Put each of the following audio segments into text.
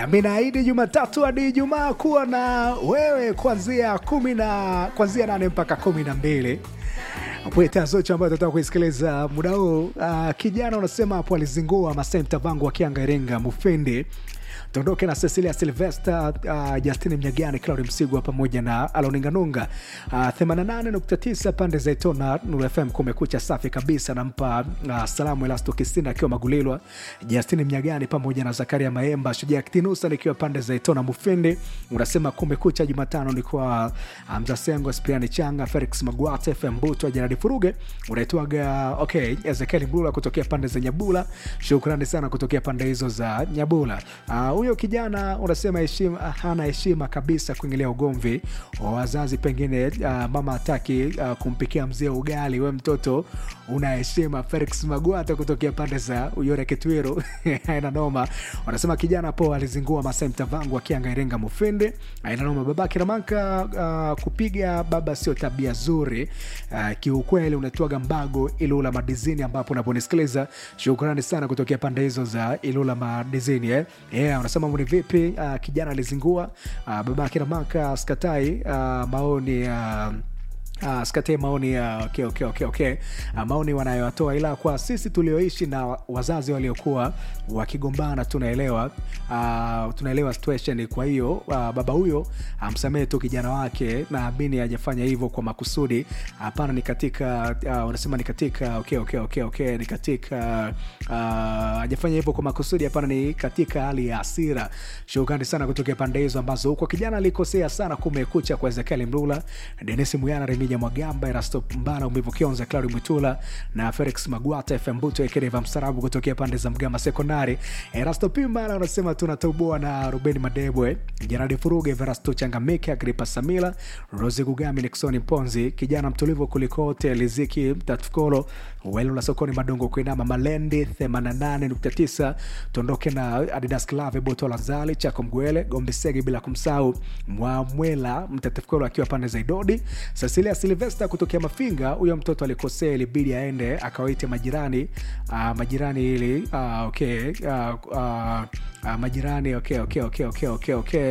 nami naahidi Jumatatu hadi Ijumaa kuwa na wewe kuanzia kumi na kuanzia nane mpaka kumi na mbili pweta zote ambayo tunataka kuisikiliza muda huu. Uh, kijana unasema hapo alizingua Masai Mtavangu akianga Iringa Mufindi tuondoke na Cecilia Silvester, uh, Justini Mnyagani, Claudi Msigwa pamoja na Aloninganunga. Uh, 88.9 pande za Itona Nuru FM, kumekucha safi kabisa. Nampa uh, salamu Elasto Kisina akiwa Magulilwa, Justini Mnyagani pamoja na Zakaria Maemba, Shujaa Kitinusa nikiwa pande za Itona Mufindi. Unasema kumekucha Jumatano ni kwa uh, Mzasengo, Spiani Changa, Felix Magwate, FM Buto, Janadi Furuge, unaitwaga okay, Ezekiel Mlula kutokea pande za Nyabula. Shukrani sana kutokea pande hizo za Nyabula. Uh, huyo kijana unasema heshima, hana heshima kabisa kuingilia ugomvi wa wazazi. Pengine uh, mama hataki uh, kumpikia mzee ugali, we mtoto una heshima. Felix Magwata kutokea pande za Uyore Kitwiru aina noma. Wanasema kijana po alizingua Masai Mtavangu akianga Iringa Mufindi aina noma. Babake Ramanka uh, kupiga baba sio tabia zuri uh, kiukweli. Unatuaga Mbago Ilula Madizini ambapo unaponisikiliza, shukrani sana kutokea pande hizo za Ilula Madizini eh. Yeah, unasema ni vipi? Uh, kijana alizingua uh, babake Ramaka skatai uh, maoni uh, Uh, skatie maoni ya uh, okay, okay, okay, okay. Uh, maoni wanayoatoa, ila kwa sisi tulioishi na wazazi waliokuwa wakigombana tunaelewa, uh, tunaelewa situation. Kwa hiyo uh, baba huyo amsamehe uh, tu kijana wake, naamini hajafanya hivyo kwa makusudi. Hapana, uh, ni katika uh, unasema ni katika okay, okay, okay, okay. ni katika hajafanya uh, hivyo kwa makusudi. Hapana, ni katika hali ya hasira. Shukrani sana kutokea pande hizo ambazo huko kijana alikosea sana. Kumekucha kwa Ezekiel Mlula, Denis Muyana, Remija Mwagamba, Erasto Mbana, Umivu Kionza, Claudi Mwitula na Felix Magwata, FM Buto Ekereva Msarabu kutokea pande za Mgama Sekondari. Erasto Pimbala unasema tunatoboa na Ruben Madebwe, Jeradi Furuge, Verasto Changamike, Agripa Samila, Rosi Gugami, Nixoni Ponzi, kijana mtulivu kulikote, Liziki Tatukolo, Welu la sokoni Madongo Kuinama, Malendi 88.9, tuondoke na Adidas Clave, Boto la Zali, Chako Mgwele, Gombe Segi, bila kumsahau Mwamwela Mtatukolo akiwa pande za Idodi. Cecilia Silvester kutokea Mafinga, huyo mtoto alikosea, ilibidi aende akawaite majirani uh, majirani ili uh, okay, uh, uh, uh, majirani okay, okay, okay, okay, okay, okay.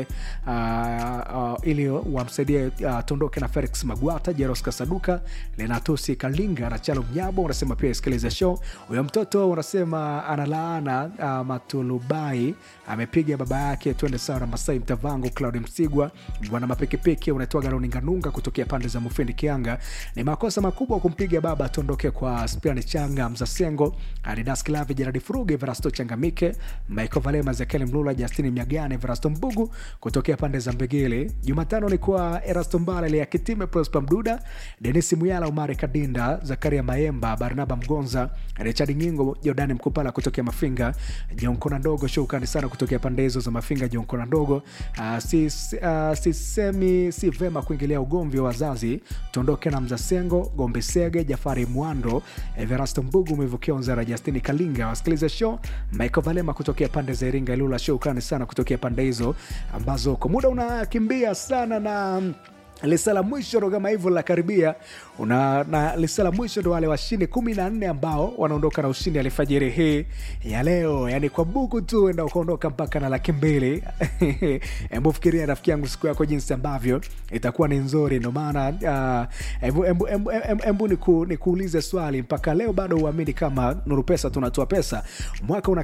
Uh, uh, ili wamsaidie uh, tondoke na Felix Magwata, Jeros Kasaduka, Lenatusi Kalinga na Chalo Mnyabo. Unasema pia isikilize show. Huyo mtoto unasema analaana uh, Matulubai amepiga baba yake, twende sawa na Masai Mtavangu, Claudi Msigwa, bwana mapikipiki unaitwa Garoninganunga kutokea pande za Mufindi Kianga. Ni makosa makubwa kumpiga baba, tondoke kwa Spiani Changa, Mzasengo, Adidas Klavi, Jeradi Furuge, Verasto Changamike, Michael Valema, Zekeli Mlula, Justini Mnyagane, Verasto Mbugu kutokea pande za Mbegele. Jumatano ni kwa Erasto Mbala, Lea Kitime, Prosper Mduda, Denis Muyala, Umari Kadinda, Zakaria Maemba, Barnaba Mgonza, Richard Nyingo, Jordani Mkupala kutokea Mafinga, Jonkona Ndogo, shukrani sana kutokea pande hizo za Mafinga, Jonkona Ndogo. Uh, sisemi si, si vema kuingilia ugomvi wa wazazi tuondoke na Mzasengo Gombe Sege Jafari Mwando Everasto Mbugu Mivukionza na Justini Kalinga. Wasikiliza show Michael Valema kutokea pande za Iringa Ilula. Shukrani sana kutokea pande hizo ambazo kwa muda unakimbia sana na lisa la mwisho ndo kama hivyo la karibia una, na lisa la mwisho ndo wale washindi kumi na nne ambao wanaondoka na ushindi alfajiri hii ya leo, yani kwa buku tu enda ukaondoka mpaka na laki mbili. Hebu fikiria rafiki yangu siku yako jinsi ambavyo itakuwa ni nzuri. Ndo maana hebu nikuulize swali, mpaka leo bado uamini kama Nuru Pesa tunatoa pesa mwaka una